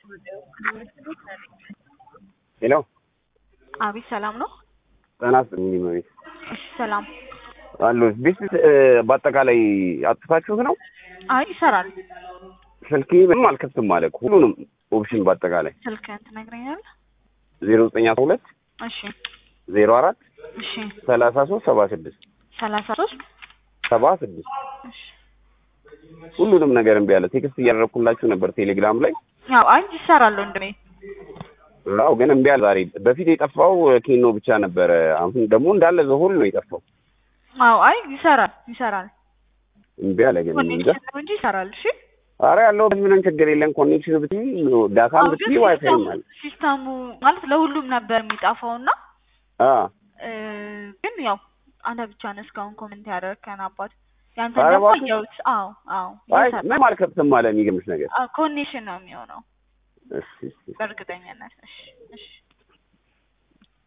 ሄሎ አቤት ሰላም ነው? ጤና ይስጥልኝ እመቤት እሺ ሰላም። አሉ ቤት በአጠቃላይ አጥፋችሁት ነው? አይ ይሰራል። ስልኬ ምንም አልከፍትም ማለት ሁሉንም ኦፕሽን በአጠቃላይ ስልክህን ትነግረኛለህ? ዜሮ ዘጠኝ አስራ ሁለት እሺ ዜሮ አራት እሺ ሰላሳ ሶስት ሰባ ስድስት ሰላሳ ሶስት ሰባ ስድስት እሺ ሁሉንም ነገር እምቢ አለ። ቴክስት እያደረኩላችሁ ነበር ቴሌግራም ላይ። ያው አይ ይሰራል ወንድሜ። አዎ ግን እምቢ አለ ዛሬ። በፊት የጠፋው ኬኖ ብቻ ነበረ። አሁን ደግሞ እንዳለ ዘሆል ነው የጠፋው። አዎ አይ ይሰራል ይሰራል። እምቢ አለ ግን እንጃ። ኮኔክሽን ነው እንጂ ይሰራል። እሺ አረ ያለው ምንም ችግር የለም። ኮኔክሽን ብትይ ዳታም አዎ፣ ግን ብትይ ዋይፋይ ሲስተሙ- ማለት ሲስተሙ ማለት ለሁሉም ነበር የሚጠፋው እና አ እ፣ ግን ያው አንተ ብቻ ነህ እስካሁን ኮሜንት ያደረከን አባት ያንተ ኧረ ደግሞ እባክህ። አየሁት። አዎ አዎ አይ ይሰራል። ምንም አልከፍትም አለ የሚገርምሽ ነገር። ኮኔክሽን ነው የሚሆነው እሺ እሺ በእርግጠኝነት። እሺ እሺ